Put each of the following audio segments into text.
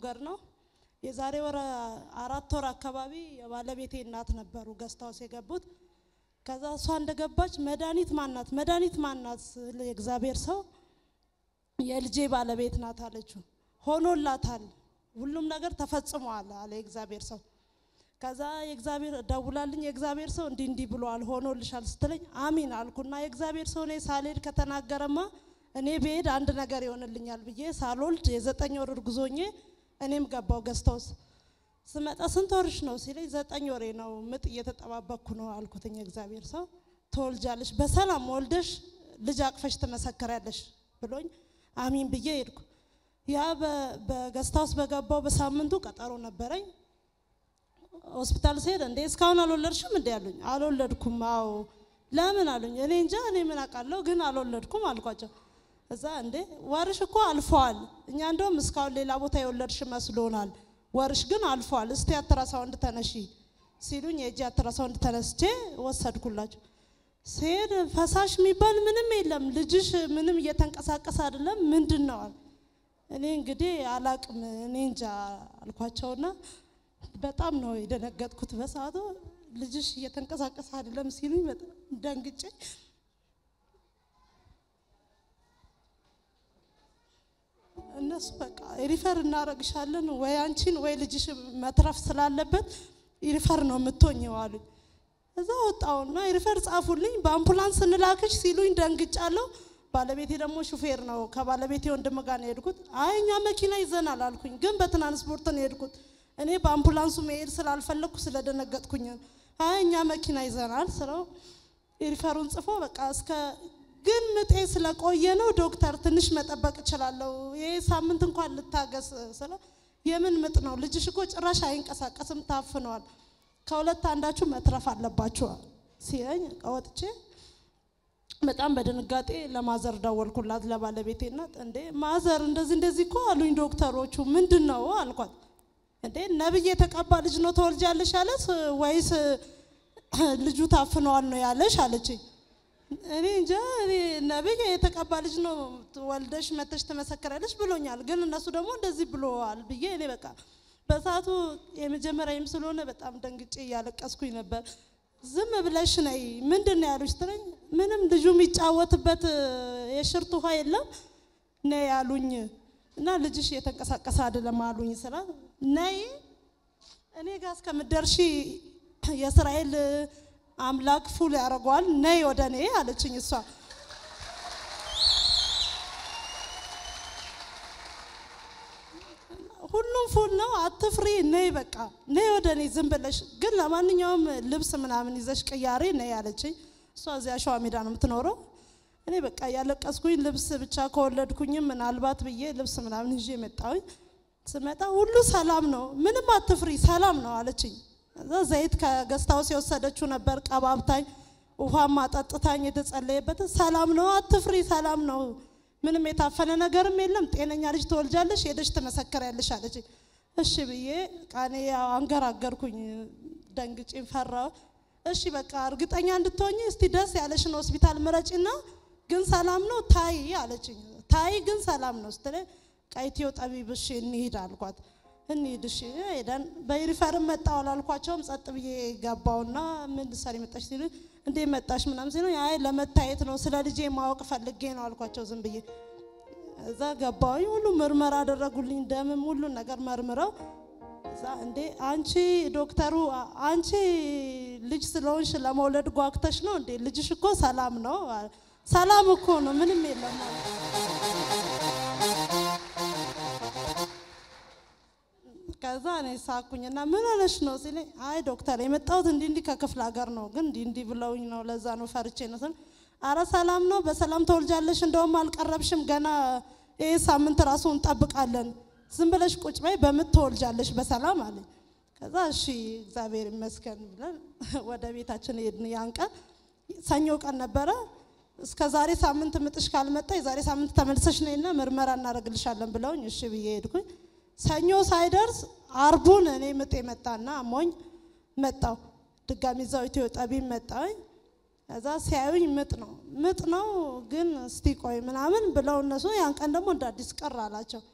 ሞገድ ነው። የዛሬ ወር አራት ወር አካባቢ የባለቤቴ እናት ነበሩ ገስት ሃውስ የገቡት። ከዛ እሷ እንደገባች መድኃኒት ማናት መድኃኒት ማናት ስል የእግዚአብሔር ሰው የልጄ ባለቤት ናት አለችው። ሆኖላታል፣ ሁሉም ነገር ተፈጽሟል አለ የእግዚአብሔር ሰው። ከዛ የእግዚአብሔር ደውላልኝ የእግዚአብሔር ሰው እንዲህ እንዲህ ብሏል ሆኖልሻል ስትለኝ አሚን አልኩና የእግዚአብሔር ሰው እኔ ሳልሄድ ከተናገረማ እኔ ብሄድ አንድ ነገር ይሆንልኛል ብዬ ሳልወልድ የዘጠኝ ወር እርጉዝ ሆኜ እኔም ገባው ገስት ሃውስ ስመጣ ስንት ወርሽ ነው ሲለኝ ዘጠኝ ወሬ ነው ምጥ እየተጠባበቅኩ ነው አልኩትኝ። የእግዚአብሔር ሰው ትወልጃለሽ፣ በሰላም ወልደሽ ልጅ አቅፈሽ ትመሰክሪያለሽ ብሎኝ አሚን ብዬ ሄድኩ። ያ በገስት ሃውስ በገባው በሳምንቱ ቀጠሮ ነበረኝ። ሆስፒታል ስሄድ እንዴ እስካሁን አልወለድሽም እንዴ አሉኝ። አልወለድኩም። አዎ ለምን አሉኝ። እኔ እንጃ እኔ ምን አውቃለሁ ግን አልወለድኩም አልኳቸው። እዛ እንዴ ወርሽ እኮ አልፈዋል፣ እኛ እንደውም እስካሁን ሌላ ቦታ የወለድሽ መስሎናል፣ ወርሽ ግን አልፈዋል፣ እስቲ አትራሳውንድ ተነሺ ሲሉኝ የእጅ አትራሳውንድ ተነስቼ ወሰድኩላቸው። ስሄድ ፈሳሽ የሚባል ምንም የለም፣ ልጅሽ ምንም እየተንቀሳቀስ አይደለም፣ ምንድን ነው አሉ። እኔ እንግዲህ አላቅም እኔ እንጃ አልኳቸውና በጣም ነው የደነገጥኩት በሰዓቱ። ልጅሽ እየተንቀሳቀስ አይደለም ሲሉኝ በጣም ደንግጬ እነሱ በቃ ሪፈር እናረግሻለን ወይ አንቺን ወይ ልጅሽ መትረፍ ስላለበት ሪፈር ነው የምትሆኝው አሉኝ። እዛ ወጣውና ሪፈር ጻፉልኝ። በአምቡላንስ እንላክሽ ሲሉኝ ደንግጫለሁ። ባለቤቴ ደግሞ ሹፌር ነው። ከባለቤቴ ወንድም ጋር ነው የሄድኩት። አይ እኛ መኪና ይዘናል አልኩኝ። ግን በትራንስፖርት ነው የሄድኩት። እኔ በአምቡላንሱ መሄድ ስላልፈለግኩ ስለደነገጥኩኝ፣ አይ እኛ መኪና ይዘናል ስለው ሪፈሩን ጽፎ በቃ እስከ ግን ምጤ ስለቆየ ነው ዶክተር ትንሽ መጠበቅ እችላለሁ፣ ይህ ሳምንት እንኳን ልታገስ ስለው የምን ምጥ ነው ልጅሽ እኮ ጭራሽ አይንቀሳቀስም ታፍነዋል፣ ከሁለት አንዳችሁ መትረፍ አለባችኋል ሲለኝ ወጥቼ በጣም በድንጋጤ ለማዘር ደወልኩላት ለባለቤቴ እናት። እንዴ ማዘር እንደዚህ እንደዚህ እኮ አሉኝ ዶክተሮቹ። ምንድን ነው አልኳት። እንዴ ነብይ የተቀባ ልጅ ነው ተወልጃለሽ ያለስ ወይስ ልጁ ታፍነዋል ነው ያለሽ አለችኝ። እኔ እንጃ እኔ ነብይ የተቀባ ልጅ ነው ወልደሽ መተሽ ትመሰክራለሽ ብሎኛል፣ ግን እነሱ ደግሞ እንደዚህ ብሎዋል ብዬ እኔ በቃ በሰዓቱ የመጀመሪያም ስለሆነ በጣም ደንግጬ እያለቀስኩኝ ነበር። ዝም ብለሽ ነይ ምንድን ነው ያሉሽ ስትለኝ ምንም ልጁ የሚጫወትበት የሽርት ውሃ የለም ነይ ያሉኝ እና ልጅሽ እየተንቀሳቀሰ አይደለም አሉኝ ስላት ነይ እኔ ጋር እስከምትደርሺ የእስራኤል አምላክ ፉል ያደርገዋል ነይ ወደ እኔ አለችኝ እሷ ሁሉም ፉል ነው አትፍሪ ነይ በቃ ነይ ወደ እኔ ዝም ብለሽ ግን ለማንኛውም ልብስ ምናምን ይዘሽ ቅያሬ ነይ አለችኝ እሷ እዚያ ሸዋ ሜዳ ነው የምትኖረው እኔ በቃ ያለቀስኩኝ ልብስ ብቻ ከወለድኩኝም ምናልባት ብዬ ልብስ ምናምን ይዤ መጣሁኝ ስመጣ ሁሉ ሰላም ነው ምንም አትፍሪ ሰላም ነው አለችኝ እዛ ዘይት ከገስታውስ የወሰደችው ነበር ቀባብታኝ ውሃም አጠጥታኝ የተጸለየበት ሰላም ነው አትፍሪ ሰላም ነው ምንም የታፈነ ነገርም የለም ጤነኛ ልጅ ትወልጃለሽ ሄደሽ ትመሰክሪያለሽ አለችኝ እሺ ብዬ ቃኔ ያው አንገራገርኩኝ ደንግጬ ፈራው እሺ በቃ እርግጠኛ እንድትሆኝ እስቲ ደስ ያለሽን ሆስፒታል ምረጭና ግን ሰላም ነው ታይ አለችኝ ታይ ግን ሰላም ነው ስትለኝ ቀይቴው ጠቢብ እሺ እንሂድ አልኳት እንሂድ እሺ ሄደን በሪፈርም መጣሁ አላልኳቸውም ጸጥ ብዬ ገባውና ምን ልትሰሪ መጣሽ ሲሉ እንዴ መጣሽ ምናምን ሲሉ አይ ለመታየት ነው ስለ ልጄ ማወቅ ፈልጌ ነው አልኳቸው ዝም ብዬ እዛ ገባሁኝ ሁሉ ምርመራ አደረጉልኝ ደምም ሁሉን ነገር መርምረው እዛ እንዴ አንቺ ዶክተሩ አንቺ ልጅ ስለሆንሽ ለመውለድ ጓግተሽ ነው እንዴ ልጅሽ እኮ ሰላም ነው ሰላም እኮ ነው ምንም የለም ከዛ እኔ ሳኩኝና ምን ሆነሽ ነው ሲለኝ አይ ዶክተር የመጣሁት እንዲህ እንዲህ ከክፍለ ሀገር ነው ግን እንዲህ እንዲህ ብለውኝ ነው ለዛ ነው ፈርቼ ነው ስል አረ ሰላም ነው በሰላም ተወልጃለሽ እንደውም አልቀረብሽም ገና ይህ ሳምንት ራሱ እንጠብቃለን ዝም ብለሽ ቁጭ በይ በምትወልጃለሽ በሰላም አለኝ ከዛ እሺ እግዚአብሔር ይመስገን ብለን ወደ ቤታችን ሄድን ያን ቀን ሰኞ ቀን ነበረ እስከ ዛሬ ሳምንት ምጥሽ ካልመጣ የዛሬ ሳምንት ተመልሰሽ ነይና ምርመራ እናደርግልሻለን ብለውኝ እሺ ብዬ ሄድኩኝ ሰኞ ሳይደርስ አርቡን እኔ ምጤ መጣና አሞኝ መጣው ድጋሚ እዛው ኢትዮ ጠቢብ መጣኝ ከዛ ሲያዩኝ ምጥ ነው ምጥ ነው ግን እስቲ ቆይ ምናምን ብለው እነሱ ያን ቀን ደግሞ እንደ አዲስ ቀር አላቸው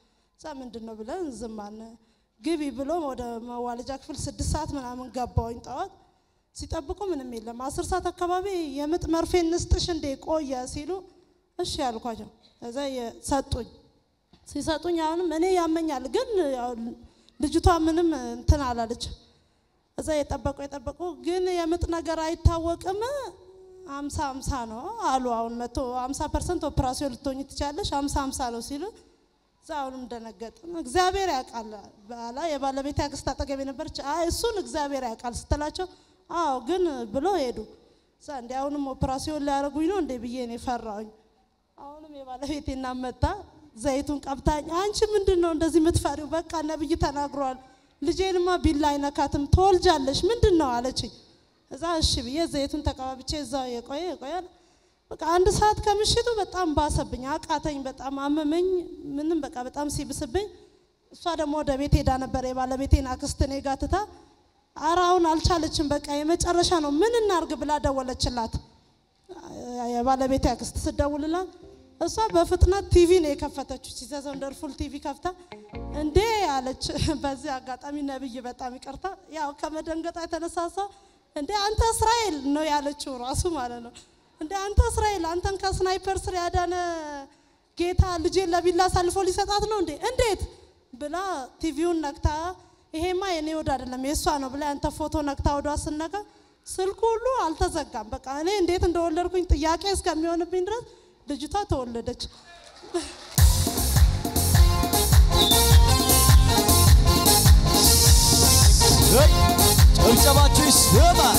እዛ ምንድን ነው ብለን ዝም አልን። ግቢ ብሎ ወደ መዋለጃ ክፍል ስድስት ሰዓት ምናምን ገባሁኝ ጠዋት ሲጠብቁ ምንም የለም። አስር ሰዓት አካባቢ የምጥ መርፌ እንስጥሽ እንዴ ቆየ ሲሉ እሺ ያልኳቸው እዛ ሰጡኝ። ሲሰጡኝ አሁንም እኔ ያመኛል፣ ግን ያው ልጅቷ ምንም እንትን አላለች። እዛ የጠበቁ የጠበቁ ግን የምጥ ነገር አይታወቅም አምሳ አምሳ ነው አሉ። አሁን መቶ አምሳ ፐርሰንት ኦፕራሲዮን ልትሆኝ ትችላለሽ፣ አምሳ አምሳ ነው ሲሉ እዛ አሁንም ደነገጥን። እግዚአብሔር ያውቃል በኋላ የባለቤት አክስት አጠገቤ ነበረች። አይ እሱን እግዚአብሔር ያውቃል ስትላቸው አዎ ግን ብሎ ሄዱ። እዛ እንዲ አሁንም ኦፕራሲዮን ሊያደርጉኝ ነው እንዴ ብዬ ነው የፈራሁኝ። አሁንም የባለቤቴ እናት መጣ ዘይቱን ቀብታኝ፣ አንቺ ምንድን ነው እንደዚህ የምትፈሪው? በቃ ነብይ ተናግሯል። ልጄንማ ቢላ አይነካትም ትወልጃለሽ፣ ምንድን ነው አለችኝ። እዛ እሺ ብዬ ዘይቱን ተቀባብቼ እዛው የቆየ የቆየ በቃ አንድ ሰዓት ከምሽቱ በጣም ባሰብኝ፣ አቃተኝ፣ በጣም አመመኝ። ምንም በቃ በጣም ሲብስብኝ፣ እሷ ደግሞ ወደ ቤት ሄዳ ነበር የባለቤቴን አክስት እኔ ጋ ትታ፣ ኧረ አሁን አልቻለችም፣ በቃ የመጨረሻ ነው፣ ምን እናርግ ብላ ደወለችላት። የባለቤቴ አክስት ስደውልላት እሷ በፍጥነት ቲቪ ነው የከፈተችው። ሲዘዝ ወንደርፉል ቲቪ ከፍታ እንዴ አለች። በዚህ አጋጣሚ ነብይ በጣም ይቅርታ፣ ያው ከመደንገጣ የተነሳሳ እንዴ አንተ እስራኤል ነው ያለችው ራሱ ማለት ነው። እንዴ አንተ እስራኤል አንተን ከስናይፐር ስር ያዳነ ጌታ ልጄን ለቢላ አሳልፎ ሊሰጣት ነው እንዴ? እንዴት ብላ ቲቪውን ነክታ ይሄማ የኔ ወድ አይደለም የእሷ ነው ብላ ያንተ ፎቶ ነክታ ወዷ ስነካ ስልኩ ሁሉ አልተዘጋም። በቃ እኔ እንዴት እንደወለድኩኝ ጥያቄ እስከሚሆንብኝ ድረስ ልጅቷ ተወለደች። ጭብጨባችሁ ይስማል።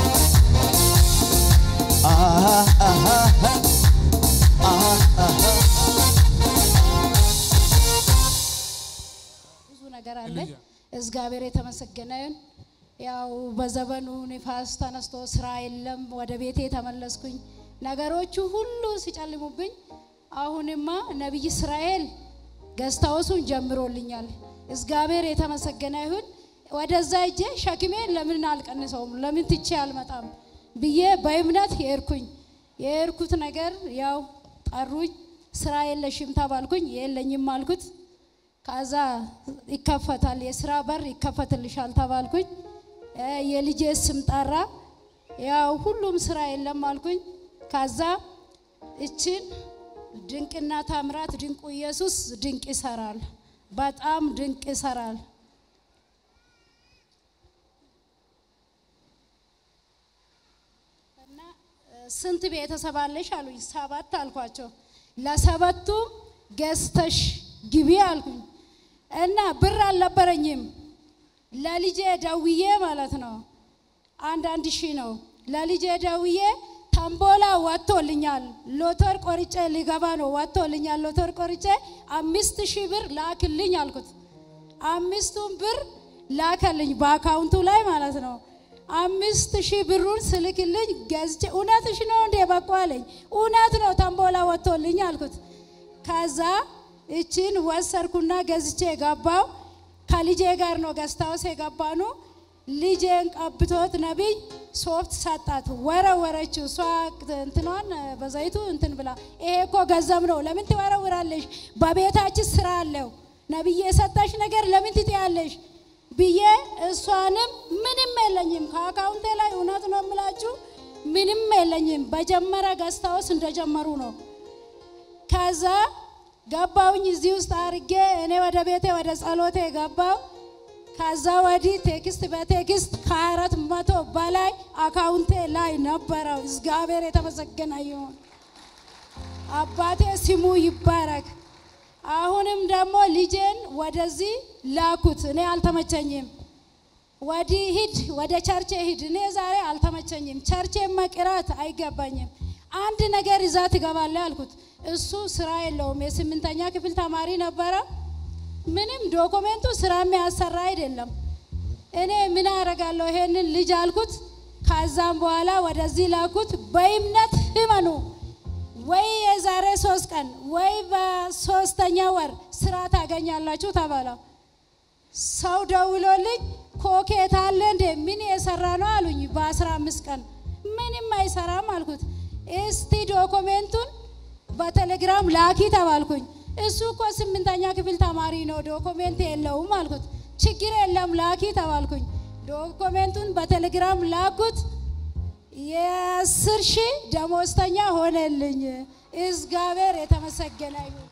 ብዙ ነገር አለ። እግዚአብሔር የተመሰገነ ይሁን። ያው በዘመኑ ንፋስ ተነስቶ ስራ የለም። ወደ ቤቴ ተመለስኩኝ። ነገሮቹ ሁሉ ሲጨልሙብኝ፣ አሁንማ ነቢይ እስራኤል ገዝታውሱን ጀምሮልኛል። እግዚአብሔር የተመሰገነ ይሁን። ወደዛ እጄ ሸክሜን ለምን አልቀንሰውም? ለምን ትቼ አልመጣም ብዬ በእምነት የርኩኝ። የርኩት ነገር ያው ጠሩኝ። ስራ የለሽም ተባልኩኝ። የለኝም አልኩት። ከዛ ይከፈታል፣ የስራ በር ይከፈትልሻል ተባልኩኝ። የልጄ ስም ጠራ። ያው ሁሉም ስራ የለም አልኩኝ። ከዛ እችን ድንቅና ታምራት ድንቁ ኢየሱስ ድንቅ ይሰራል፣ በጣም ድንቅ ይሰራል። እና ስንት ቤተሰብ አለሽ አሉኝ። ሰባት አልኳቸው። ለሰባቱም ገዝተሽ ግቢ አልኩኝ። እና ብር አልነበረኝም። ለልጄ ደውዬ ማለት ነው አንዳንድ ሺህ ነው። ለልጄ ደውዬ ተምቦላ ወጥቶልኛል፣ ሎተር ቆርጬ ሊገባ ነው ወጥቶልኛል፣ ሎተር ቆርጬ አምስት ሺህ ብር ላክልኝ አልኩት። አምስቱን ብር ላከልኝ በአካውንቱ ላይ ማለት ነው። አምስት ሺህ ብሩን ስልክልኝ ገዝቼ እውነትሽ ነው እንዴ በቃ አለኝ። እውነት ነው ተምቦላ ወጥቶልኝ አልኩት። ከዛ እችን ወሰርኩና ገዝቼ ገባው። ከልጄ ጋር ነው ገስታውስ የገባ ነው። ልጄን ቀብቶት ነቢይ ሶፍት ሰጣት፣ ወረወረችው። እሷ እንትኗን በዘይቱ እንትን ብላ ይሄ እኮ ገንዘብ ነው፣ ለምን ትወረውራለሽ? በቤታችን ስራ አለው። ነቢይ የሰጠሽ ነገር ለምን ትጥያለሽ? ብዬ እሷንም ምንም የለኝም ከአካውንቴ ላይ እውነት ነው የምላችሁ ምንም የለኝም። በጀመረ ገስታውስ እንደጀመሩ ነው። ከዛ ገባውኝ እዚህ ውስጥ አርጌ እኔ ወደ ቤቴ ወደ ጸሎቴ ገባው። ከዛ ወዲህ ቴክስት በቴክስት ከአራት መቶ በላይ አካውንቴ ላይ ነበረው። እግዚአብሔር የተመሰገነ ይሁን። አባቴ ስሙ ይባረክ። አሁንም ደግሞ ልጄን ወደዚህ ላኩት። እኔ አልተመቸኝም። ወዲህ ሂድ፣ ወደ ቸርቼ ሂድ። እኔ ዛሬ አልተመቸኝም። ቸርቼ መቅራት አይገባኝም። አንድ ነገር ይዛ ትገባለህ አልኩት። እሱ ስራ የለውም። የስምንተኛ ክፍል ተማሪ ነበረ። ምንም ዶክሜንቱ ስራ የሚያሰራ አይደለም። እኔ ምን አደርጋለሁ ይሄንን ልጅ አልኩት። ከዛም በኋላ ወደዚህ ላኩት። በእምነት ህመኑ ወይ የዛሬ ሶስት ቀን ወይ በሶስተኛ ወር ስራ ታገኛላችሁ ተባለ። ሰው ደውሎልኝ ኮኬት አለ እንዴ ምን የሰራ ነው አሉኝ። በአስራ አምስት ቀን ምንም አይሰራም አልኩት። እስቲ ዶክሜንቱን በቴሌግራም ላኪ ተባልኩኝ። እሱ እኮ ስምንተኛ ክፍል ተማሪ ነው፣ ዶኮሜንት የለውም አልኩት። ችግር የለም ላኪ ተባልኩኝ። ዶኮሜንቱን በቴሌግራም ላኩት። የአስር ሺህ ደሞዝተኛ ሆነልኝ። እግዚአብሔር የተመሰገነ ይሁን።